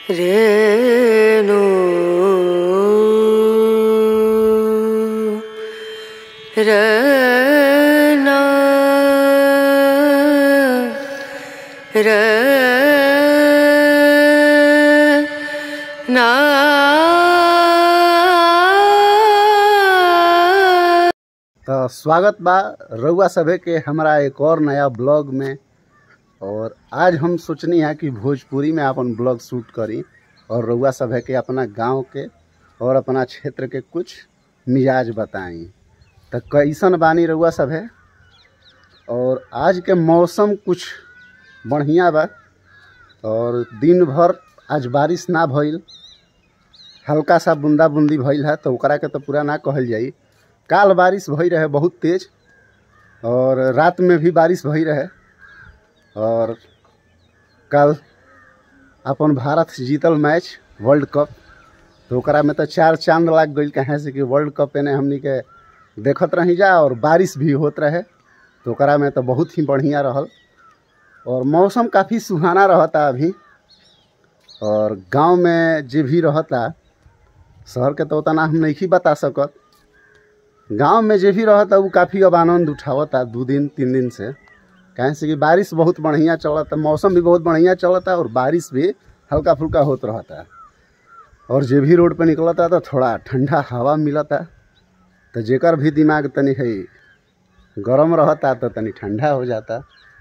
ರೇಣು ರನ रना तो स्वागत बा रउआ सभे के हमारा एक और नया ब्लॉग में और आज हम सोचनी है कि भोजपुरी में अपन ब्लॉग शूट करी और रउआ सभे के अपना गांव के और अपना क्षेत्र के कुछ मिजाज बताई तो कैसन बानी रउआ सभे और आज के मौसम कुछ बढ़िया बा और दिन भर आज बारिश ना भइल हल्का सा बूंदा बूंदी भइल है तो ओकरा के तो पूरा ना कहल जाई काल बारिश भई रहे बहुत तेज और रात में भी बारिश भई रहे और कल अपन भारत जीतल मैच वर्ल्ड कप तो ओकरा में तो चार चांद लाग गई कहें से कि वर्ल्ड कप एने हमनी के देखत रही जा और बारिश भी होत रहे तो ओकरा में तो बहुत ही बढ़िया रहल और मौसम काफ़ी सुहाना रहता अभी और गांव में जे भी रहता शहर के तो उतना हम नहीं बता सकत गांव में जे भी रहता वो काफ़ी अब आनंद उठावता दू दिन तीन दिन से कहें से कि बारिश बहुत बढ़िया चलता मौसम भी बहुत बढ़िया चलता और बारिश भी हल्का फुल्का होत रहता और जे भी रोड पे निकलता तो थोड़ा ठंडा हवा मिलता तो जेकर भी दिमाग तनी है गरम रहता तो तनी ठंडा हो जाता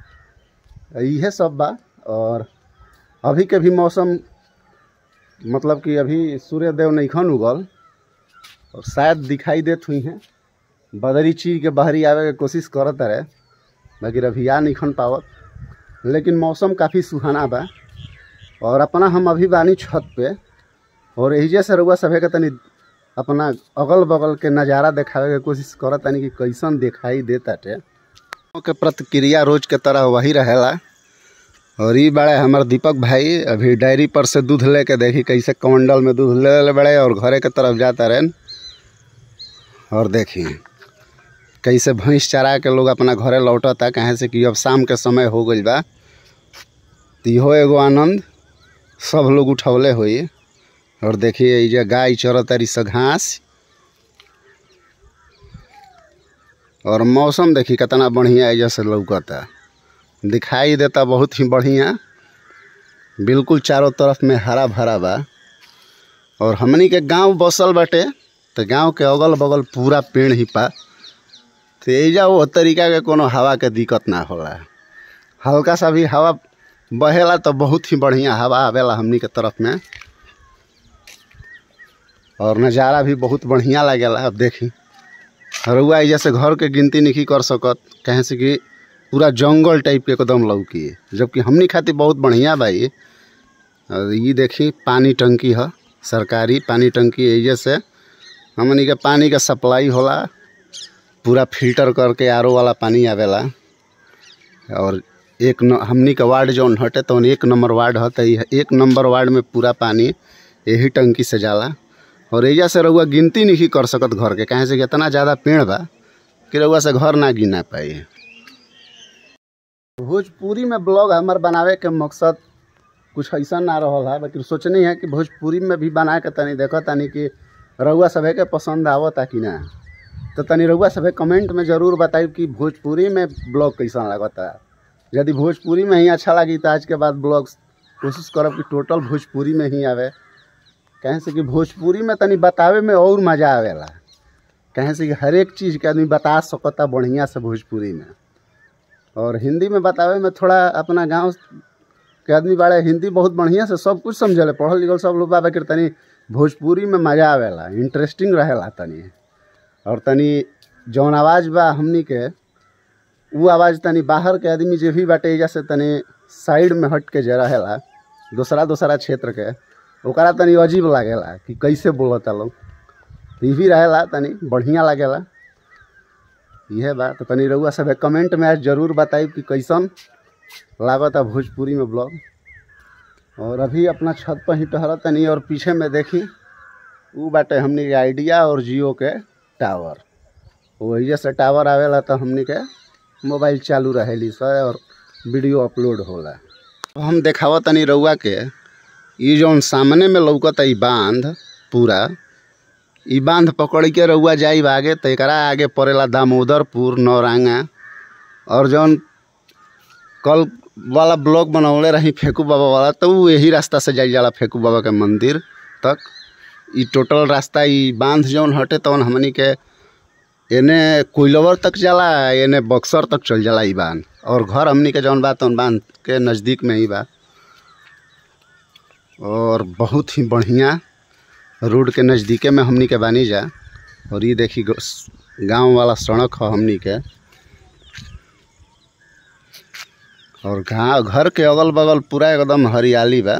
इहे सब बा और अभी के भी मौसम मतलब कि अभी सूर्य देव नईखन उगल और शायद दिखाई देत हुई हैं बदरी चीर के बहरी आवे के कोशिश करत रहे बाकी अभी आ नहीं पावत लेकिन मौसम काफ़ी सुहाना बा और अपना हम अभी बानी छत पे और एहिजे से रउआ सभे के तनी अपना अगल बगल के नज़ारा देखावे के कोशिश करत तनी कि कैसन दिखाई देताटे के प्रतिक्रिया रोज के तरह वही रहेला और ई बड़े हमार दीपक भाई अभी डायरी पर से दूध लेके देखी कैसे कमंडल में दूध ले ले बड़े और घरे के तरफ जाता रहे और देखी कैसे भैंस चरा के लोग अपना घरे लौटता कहे से कि अब शाम के समय हो गई बा तो इहो एगो आनंद सब लोग उठौले हुई और देखिए ये गाय चरतारी से घास और मौसम देखी कितना बढ़िया एजा से लौकता दिखाई देता बहुत ही बढ़िया बिल्कुल चारों तरफ में हरा भरा बा और हमनी के गांव बसल बाटे तो गांव के अगल बगल पूरा पेड़ ही पा तो एजा वो तरीका के कोनो हवा के दिक्कत ना होला हल्का सा भी हवा बहेला तो बहुत ही बढ़िया हवा आवेला हमनी के तरफ में और नज़ारा भी बहुत बढ़िया लागेला अब देखी रउआ एजा से घर के गिनती नहीं कर सकत कहें से कि पूरा जंगल टाइप के एकदम लौकी जबकि हमनी खातिर बहुत बढ़िया बा ये और ये देखी पानी टंकी है सरकारी पानी टंकी एजे से हमनी के पानी का सप्लाई होला पूरा फिल्टर करके आर वाला पानी आवेला और एक न, हमनी के वार्ड जौन हटे तो एक नंबर वार्ड है तो एक नंबर वार्ड में पूरा पानी यही टंकी से जाला और एजा से रउआ गिनती नहीं कर सकत घर के कहें से कि इतना ज़्यादा पेड़ बा कि रउआ से घर ना गिना पाई भोजपुरी में ब्लॉग हमार बनावे के मकसद कुछ ऐसा ना रहल है लेकिन सोचनी है कि भोजपुरी में भी बना के तनी देखो तनी कि रउआ सभे के पसंद आवता कि ना तो तनी रउआ सभे कमेंट में ज़रूर बताई कि भोजपुरी में ब्लॉग कैसा लगता यदि भोजपुरी में ही अच्छा लगी तो आज के बाद ब्लॉग कोशिश करब कि टोटल भोजपुरी में ही आवे कहें से कि भोजपुरी में तनी बतावे में और मज़ा आवेला कहें से कि हर एक चीज़ के आदमी बता सकता बढ़िया से भोजपुरी में और हिंदी में बतावे में थोड़ा अपना गांव के आदमी बाड़े हिंदी बहुत बढ़िया से सब कुछ समझले पढ़ल लिखल सब लोग बाबा के तनी भोजपुरी में मज़ा आवेला इंटरेस्टिंग रहेला तनी और तनी जौन आवाज़ बा हमनी के वो आवाज़ तनी बाहर के आदमी जे भी बाटे एजा से तनी साइड में हट के जे रहेला दूसरा दूसरा क्षेत्र के ओकरा तनी अजीब लागेला कि कैसे बोलता लोग ई भी रहेला तनी बढ़िया लागेला इहे बा तो तनी रउआ सब कमेंट में आज जरूर बताई कि कैसन लागता भोजपुरी में ब्लॉग और अभी अपना छत पर ही टहरत तनी और पीछे में देखी ऊ बाटे हमनी के आइडिया और जियो के टावर वही से टावर आवेला तो हमनी के मोबाइल चालू रहेली सर और वीडियो अपलोड होला हम देखावत तनी रउआ के इ जौन सामने में लौकता इ बांध पूरा इ बांध पकड़ के रउआ जाइब आगे त एकरा आगे पड़ेला दामोदरपुर नौरांगा और जौन कल वाला ब्लॉक बनौले रही फेकू बाबा वाला तो उ यही रास्ता से जाइल जाला फेकू बाबा के मंदिर तक इ टोटल रास्ता इ बांध जौन हटे तौन हमनी के एने कोइलवर तक जाला एने बक्सर तक चल जाला इ बांध और घर हमनी के जौन बा तौन बांध के नज़दीक में ही बा और बहुत ही बढ़िया रोड के नज़दीके में हमनी के बानी जा और ये देखी गांव वाला सड़क ह हमनी के और गाँव घर के अगल बगल पूरा एकदम हरियाली बा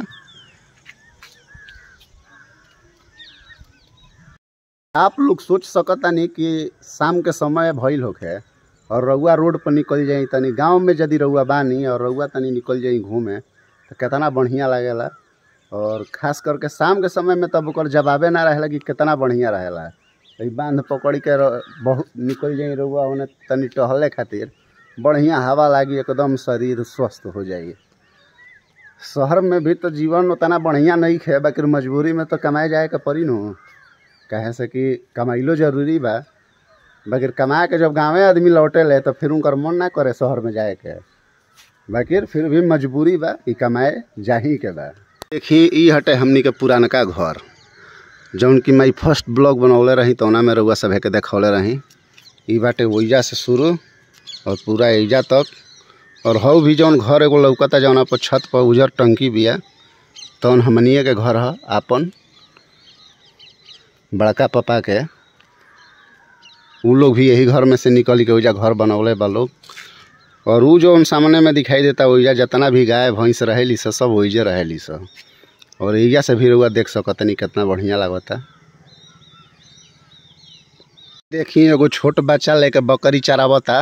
आप लोग सोच सकतानी कि शाम के समय भइल होखे और रउआ रोड पर निकल जाई तनी गांव में यदि रउआ बानी और रउआ तनी निकल जाई घूमे तो कितना बढ़िया लागेला और खास करके शाम के समय में तब ओकर जवाबे ना रहेला कि कितना बढ़िया रहेला ई बांध पकड़ के र- बहुत निकल जाई रउआ ओने तनी टहले खातिर बढ़िया हवा लागी एकदम शरीर स्वस्थ हो जाई शहर में भी तो जीवन उतना बढ़िया नहीं खे बाकी मजबूरी में तो कमाए जाए के पड़ी नु काहे से कि कमाइलो जरूरी बा बाकी कमा के जब गाँवे आदमी लौटे ले तो फिर उनकर मन ना करे शहर में जाए के बाकी फिर भी मजबूरी बा कि कमाए जाही के बा देखी ई हटे हमनी के पुरानका घर जौन कि मैं फर्स्ट ब्लॉग बनौले रही तौना में रउआ सभे के देखौले रही ई बाटे ओइजा से शुरू और पूरा एजा तक और हौ भी जौन घर एगो लौकता जौना पर छत पर उजर टंकी बिया तौन हमनिए के घर ह आपन बड़का पापा के उ लोग भी यही घर में से निकल के ओइजा घर बनौले बा लोग और उ जौन सामने में दिखाई देता ओइजा जितना भी गाय भैंस रहेली स सब ओइजे रहेली स और एइजा से भी रउआ देख सकतनी कितना बढ़िया लागता देखी एगो छोट बच्चा लेके बकरी चरावता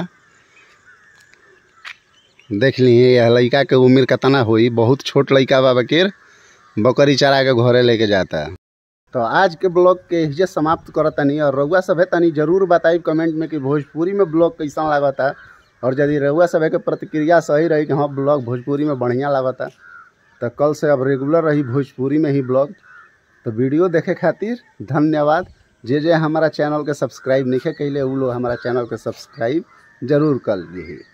देख ली यह लड़का के उम्र कितना होई बहुत छोट लड़का बा बकीर बकरी चरा के घरे लेके जाता तो आज के ब्लॉग के हिजे समाप्त करतनी और रउआ सभे तनी जरूर बताइब कमेंट में कि भोजपुरी में ब्लॉग कैसा लागता और यदि रउआ सभे के प्रतिक्रिया सही रही कि हाँ ब्लॉग भोजपुरी में बढ़िया लागता तो कल से अब रेगुलर रही भोजपुरी में ही ब्लॉग तो वीडियो देखे खातिर धन्यवाद जे जे हमारा चैनल के सब्सक्राइब नहीं कैले उ लोग हमारा चैनल के सब्सक्राइब जरूर कर ली